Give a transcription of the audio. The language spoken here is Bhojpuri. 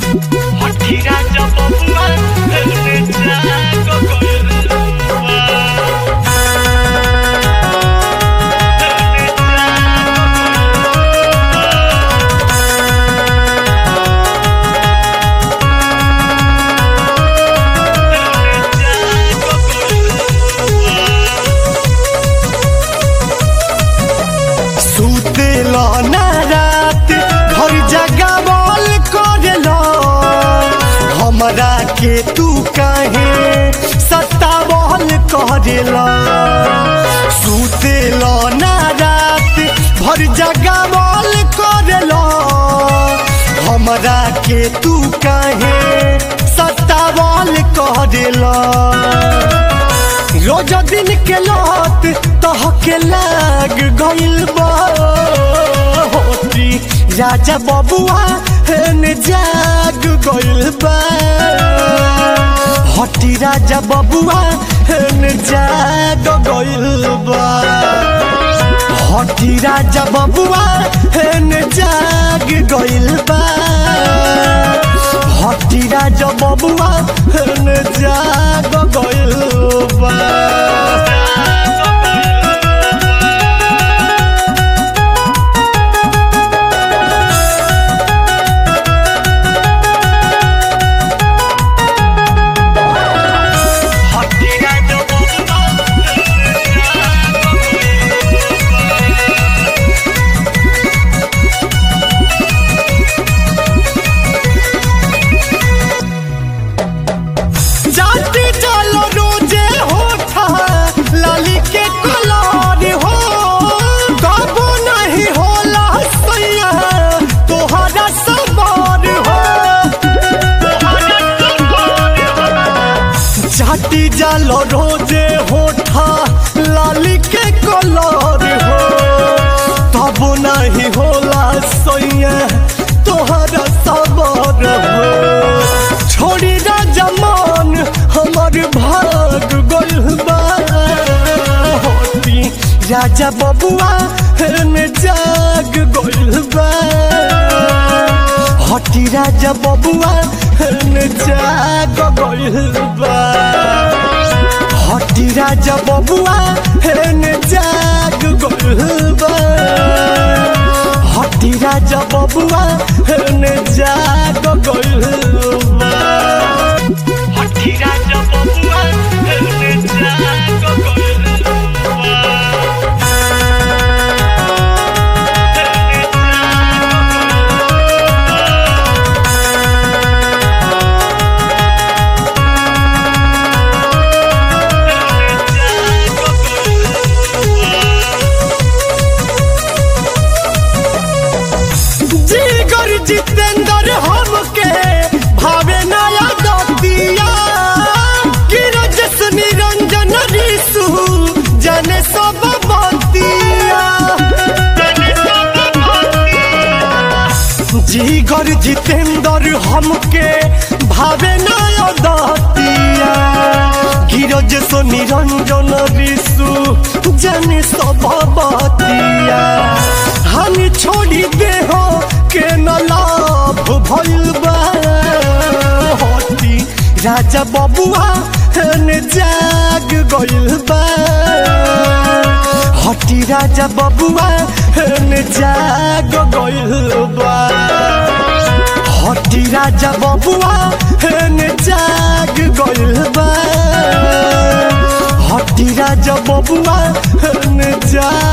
हठीरा जब बबुआ हेने जागो गइलबा हेने जागो सुतेल ना रात घर जगावल करेल हमरा के तू काहे सतावल करेल सुतेल ना रात भर जगावल करेल हमरा के तू काहे सतावल करेल रोज दिन के लत तहके लाग गइल बा होती राजा बबुआ हेन जाग गइल बा हटी राजा बबुआ हेन जाग गइल बा हटी राजा बबुआ हेन जाग गइल बा हटी राजा बबुआ हेन जाग गइल बा हठीरा जब बबुआ हेने जागो जाती चलो रोजे होठा लाली के कलर हो कबो नहीं होला सैया तोहरा सबर हो जाती जालो रोजे होठा लाली के कलर हो तब नहीं होला सैया तोहरा सबर हो छोड़ी राजा मान हमर भाग गइल बा होती राजा बबुआ हेन जाग गइल बा हटी राजा बबुआ हेन जाग गइल बा हटी राजा बबुआ हेन जाग गइल बा हटी राजा बबुआ हेन जाग गइल बा हठीरा जब बबुआ हेने जागो गइलबा हेने जागो जिगर जितेंद्र हमके भावे नया दतिया गिरजस निरंजन ऋषु जने सब बतिया जिगर जितेंद्र हमके भावे नया दतिया गिरजस निरंजन ऋषु जने सब बतिया हम छोड़ी दे हो के न लाभ भइल बा होती राजा बबुआ हेन जाग गइल बा हटी राजा बबुआ हेन जाग गइल बा हटी राजा बबुआ हेन जाग गइल बा हटी राजा बबुआ हेन जाग